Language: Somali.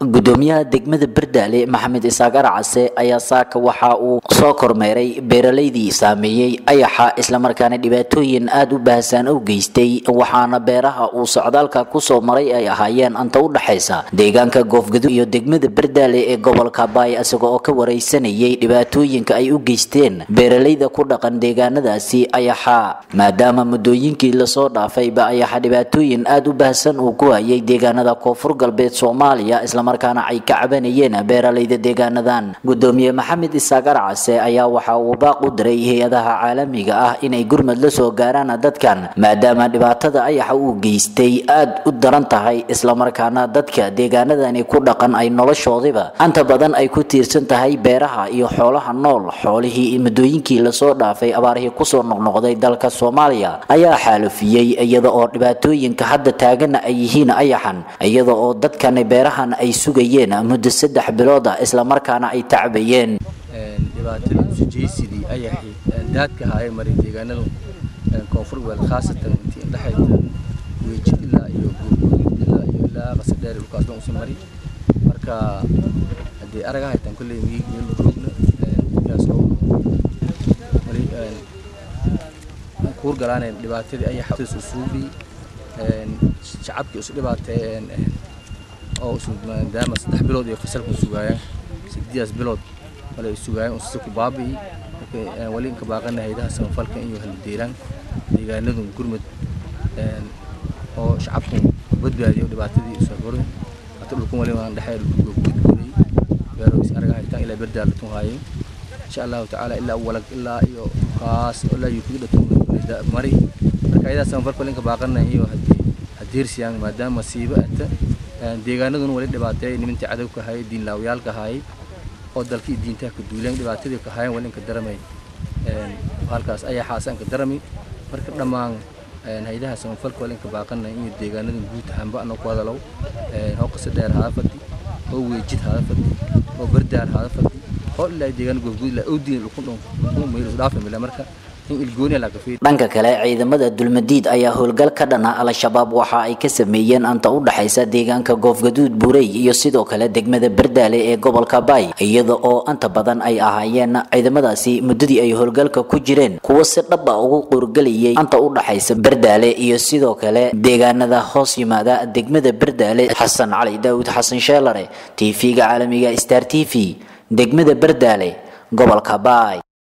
gudoomiyaha degmada bardaale maxamed isaaq arcase ayaa saaka waxa uu soo kormeeray beeralaydii saameeyey ayaxa islamarkaana dhibaatooyin aada u baahsan u geystay waxaana beeraha uu socdaalka kusoo maray ay ahaayeen anta u dhaxaysa deegaanka goofgadu iyo degmada bardaale ee gobolka baay isaga oo ka wareysanayay dhibaatooyinka ay u geysteen beeralayda ku dhaqan deegaanadaasi ayaxa maadaama muddooyinkii lasoo dhaafayba ayaxa dhibaatooyin aada u baahsan uu ku hayay deegaanada koonfur galbeed soomaaliya islamarkaana ay ka cabanayeen beeralayda deegaanadan gudoomiye maxamed isaaq arcase ayaa waxa uu baaq u diray hay-adaha caalamiga ah inay gurmad la soo gaaraan dadkan maadaama dhibaatada ayaxa uu geystay aada u daran tahay islamarkaana dadka deegaanadani ku dhaqan ay noloshoodiba anta badan ay ku tiirsan tahay beeraha iyo xoolaha nool xoolihii muddooyinkii lasoo dhaafay abaarihii kusoo noqnoqday dalka soomaaliya ayaa xaalufiyey iyada oo dhibaatooyinka hadda taagana ay yihiin ayaxan iyada oo dadkani beerahan ay sugayeen muddo saddex bilood ah islamarkaana ay tacbayeen dhibaatada usujaysidii ayaxii daadka ahaa ee maray deegaanadu koonfur galbeed khaasatan intii indhexayda weejid ilaa iyo guurguud ilaa iyo ilaa qasadheer dhulkaas dhan usii mari marka haddii araga haytaan kolley miig meel roogna dadkaas oo mari kuur galaaneen dhibaatadii ayaxaas usuubi shacabkii isu dhibaateeyeen oo maadaama saddex bilood iyo fasalku sugaayaan sideedaas bilood wala ay sugaayaan usise ku baabi'i wali inka baaqana haydaha samafalka iyo haldeeraan deegaanadu gurmud oo shacabku badbaadiyo dhibaatadii usoo gorin hata dhulkan wali waan dhexee dhulka gudguday beero is araga haytaan ilaa berdaal latun haayay insha allahu tacaala ilaa walag ilaa iyo kaas ilaa yukugi dhatun mari marka haydaha samafalka wali inka baaqana iyo hadeersiyaan maadaama masiibo ata deegaanaduna wali dhibaateeyay nimantii cadowka ahaayay diinlaawyaalka ahaayay oo dalkii diintaha ka duuleen dhibaatadii ka ahaayeen wali inka daramay halkaas ayaa xaasanka darami marka dhammaan haydaha samafalka wali inka baaqana iyo deegaanadan guud ahaanba anoo ku hadalow hoo qasa dheer hada fadhi oo weejid hada fadhi oo bardaar hada fadhi oo ilaa deegaan goobguud ilaa owdiin lukun dhon meel dhaafamila marka dhanka kale ciidamada dulmadiid ayaa howlgal ka dhana al-shabaab waxa ay ka sameeyeen anta u dhaxaysa deegaanka goofgaduud buurey iyo sidoo kale degmada bardaale ee gobolka baay iyada oo anta badan ay ahaayeen ciidamadaasi muddadii ay howlgalka ku jireen kuwo si dhaba ugu qoorgelayay anta u dhaxaysa bardaale iyo sidoo kale deegaanada hoos yimaada degmada bardaale xasan cali daawud xasan sheelare t v-ga caalamiga star t v degmada bardaale gobolka baay